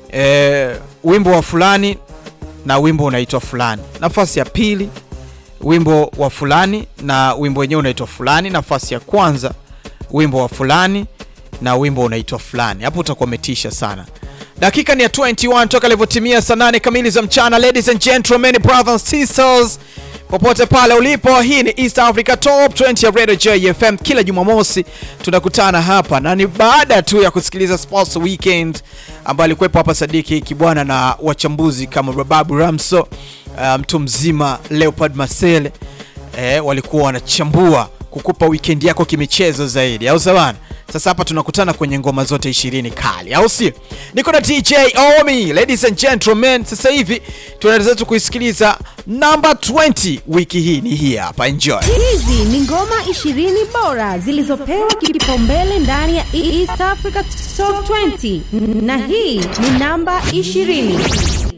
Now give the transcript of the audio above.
e, wimbo wa fulani na wimbo unaitwa fulani. Nafasi ya pili wimbo wa fulani na wimbo wenyewe unaitwa fulani. Nafasi ya kwanza wimbo wa fulani na wimbo unaitwa fulani. Hapo utakuwa umetisha sana. Dakika ni ya 21 toka ilivyotimia saa 8 kamili za mchana. Ladies and gentlemen, brothers and sisters, popote pale ulipo, hii ni East Africa Top 20 ya Radio JFM. Kila Jumamosi tunakutana hapa na ni baada tu ya kusikiliza Sports Weekend ambayo alikuwepo hapa Sadiki Kibwana na wachambuzi kama Bababu Ramso, mtu um, mzima Leopard Masele eh, walikuwa wanachambua kukupa weekend yako kimichezo zaidi, au sawana? Sasa hapa tunakutana kwenye ngoma zote 20 kali, au sio? Niko na DJ Omi, ladies and gentlemen. Sasa hivi tunaendelea tu kuisikiliza number 20 wiki hii, ni hii hapa, enjoy. Hizi ni ngoma 20 bora zilizopewa kipaumbele ndani ya East Africa Top 20 na hii ni namba 20.